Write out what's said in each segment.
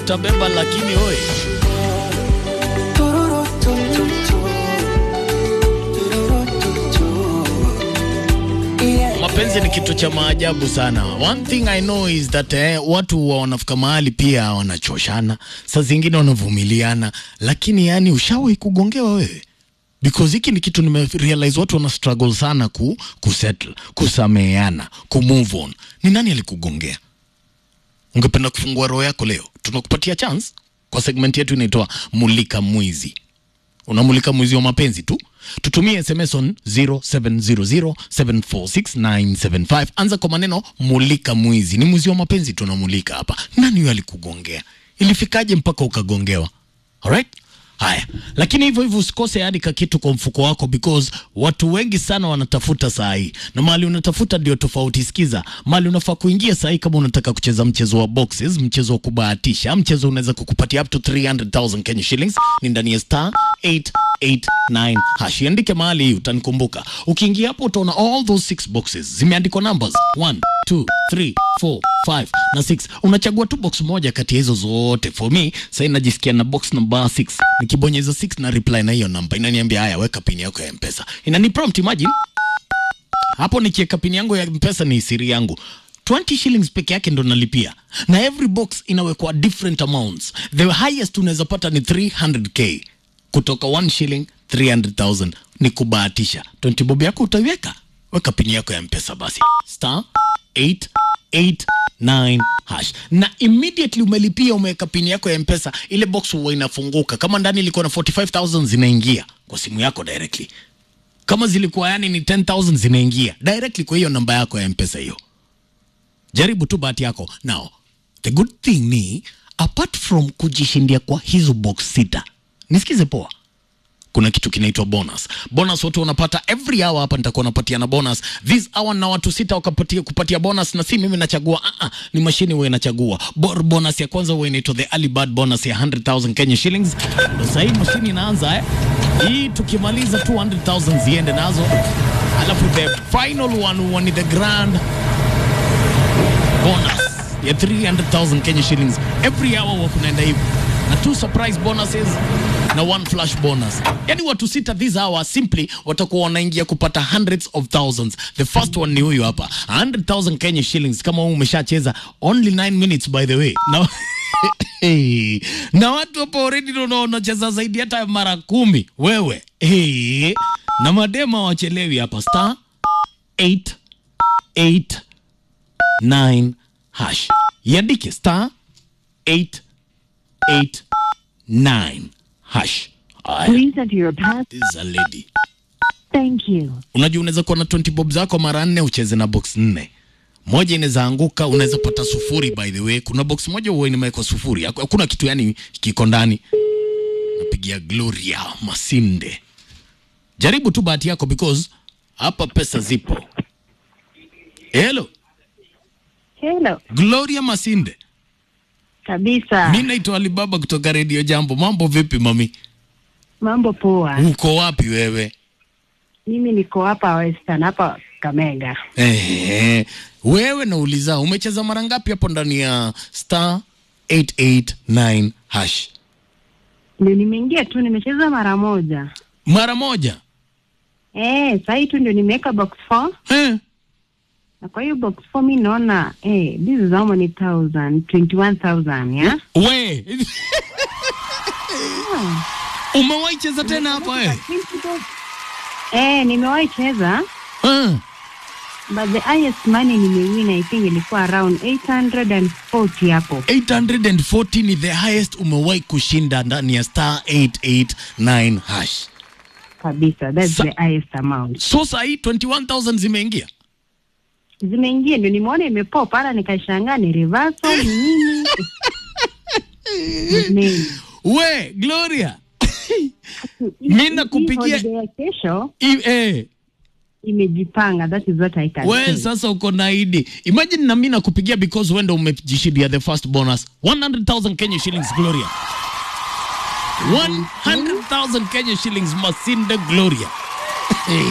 utabeba, lakini oye mapenzi ni kitu cha maajabu sana. One thing I know is that eh, watu wa wanafika mahali pia wanachoshana, saa zingine wanavumiliana, lakini yani ushawahi kugongewa wewe? Because hiki ni kitu nimerealize watu wana struggle sana ku, kusettle, kusameheana, kumove on. Ni nani alikugongea? Ungependa kufungua roho yako leo? Tunakupatia chance kwa segment yetu inaitwa Mulika Mwizi. Unamulika mwizi wa mapenzi tu. Tutumie SMS on 0700746975. Anza kwa maneno mulika mwizi. Ni mwizi wa mapenzi tunamulika hapa. Nani huyo alikugongea? Ilifikaje mpaka ukagongewa? Alright? Haya, lakini hivyo hivyo usikose hadi ka kitu kwa mfuko wako, because watu wengi sana wanatafuta saa hii, na mahali unatafuta ndio tofauti. Sikiza, mahali unafaa kuingia saa hii kama unataka kucheza mchezo wa boxes, mchezo wa kubahatisha, mchezo unaweza kukupatia up to 300,000 Kenya shillings, ni ndani ya star 889 hash. Iandike mahali hii, utanikumbuka. Ukiingia hapo utaona all those six boxes zimeandikwa numbers 1 2 3 4 5 na 6. Unachagua tu box moja kati ya hizo zote. For me, sasa najisikia na box number 6. Nikibonyeza 6 na reply na hiyo namba inaniambia haya, weka pin yako ya M-Pesa. Inani prompt imagine. Hapo nikiweka pin yangu ya M-Pesa ni siri yangu. 20 shillings peke yake ndo nalipia, na every box inawekwa different amounts. The highest unaweza pata ni 300k kutoka 1 shilling 300,000 ni kubahatisha. 20 bob yako utaiweka, weka pini yako ya mpesa basi star 889 hash, na immediately umelipia, umeweka pini yako ya mpesa, ile box huwa inafunguka. Kama ndani ilikuwa na 45000 zinaingia kwa simu yako directly, kama zilikuwa yani ni 10000 zinaingia directly kwa hiyo namba yako ya mpesa hiyo. Jaribu tu bahati yako. Now, the good thing ni apart from kujishindia kwa hizo box sita, nisikize poa, kuna kitu kinaitwa bonus. Bonus watu wanapata every hour. Hapa nitakuwa napatia na bonus this hour, na watu sita wakapatia kupatia bonus, na si mimi nachagua, ah, ah, ni mashine huwa inachagua. Bor bonus ya kwanza huwa inaitwa the early bird bonus ya 100,000 Kenya shillings. Ndio sasa hii mashine inaanza eh. Hii tukimaliza 200,000 ziende nazo, alafu the final one huwa ni the grand bonus ya 300,000 Kenya shillings every hour wa kunaenda hivi na two surprise bonuses na one flash bonus. Yani watu sita this hour simply watakuwa wanaingia kupata hundreds of thousands. The first one ni huyu hapa 100,000 Kenya shillings. Kama wewe umeshacheza only 9 minutes by the way na Hey, na watu hapo already ndio wanacheza zaidi hata ya mara kumi wewe. Hey, na madema wachelewi hapa star 8 8 9 hash iandike star 889 hash. Aya, Please enter your pass. this is a lady. Thank you. Unajua unaweza kuwa na 20 bob zako mara nne ucheze na box nne, moja inaweza anguka, unaweza pata sufuri. By the way, kuna box moja huwa imewekwa sufuri, Haku- hakuna kitu yani kiko ndani. Napigia Gloria Masinde, jaribu tu bahati yako because hapa pesa zipo. Hello Hello. Gloria Masinde. Kabisa. Mi naitwa Alibaba kutoka Radio Jambo. Mambo vipi mami? Mambo poa. Uko wapi wewe? Mimi niko hapa Western hapa Kamega. Ehe. Wewe nauliza umecheza mara ngapi hapo ndani ya star 889 hash? Ndio nimeingia tu nimecheza mara moja. Mara moja. Eh, sasa hii tu ndio nimeweka box 4 Eh. na kwa hiyo box 4 mimi naona eh this is how many thousand 21000 yeah. We. Umewahi cheza tena hapa wewe? Eh, nimewahi cheza Eh. but the highest money nimewin I think ilikuwa around 840 hapo. 840 ni the highest umewahi kushinda ndani ya star 889 hash. Kabisa, that's Sa- the highest amount. So saa hii 21000 zimeingia. Zimeingia ndio nimeona imepop para nikashangaa ni reversal ni nini? Nini? We, Gloria. Hii- hii nakupigia- holiday ya kesho I, eh. imejipanga, that is what I can we say. sasa uko na idi imagine na mimi nakupigia because wewe ndo umejishindia the first bonus 100000 Kenya shillings Gloria 100000 Kenya shillings Masinde Gloria hey.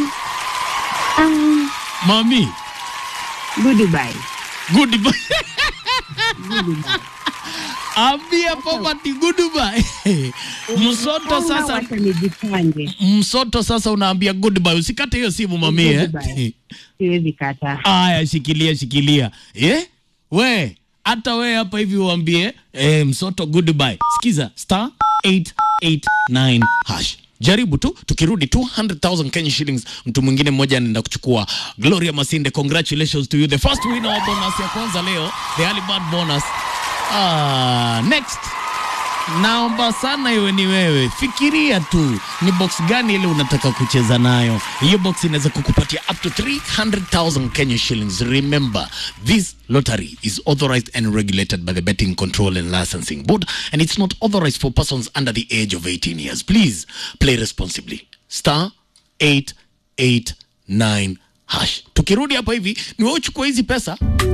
Ah, mami goodbye. good Goodbye. ambia poverty goodbye msoto sasa Wacha nijipange. msoto sasa unaambia goodbye usikate hiyo simu mamie Goodbye. Siwezi kata. aya shikilia shikilia eh? we hata we hapa hivi uambie eh, msoto goodbye sikiza star 889 hash jaribu tu tukirudi 200000 kenya shillings mtu mwingine mmoja anaenda kuchukua gloria masinde congratulations to you the first winner wa bonus ya kwanza leo the early bird bonus ah, next naomba sana iwe ni wewe fikiria tu ni box gani ile unataka kucheza nayo hiyo box inaweza kukupatia up to 300000 kenya shillings remember this lottery is authorized and regulated by the betting control and licensing board and it's not authorized for persons under the age of 18 years please play responsibly star 889 hash tukirudi hapa hivi ni wewe uchukua hizi pesa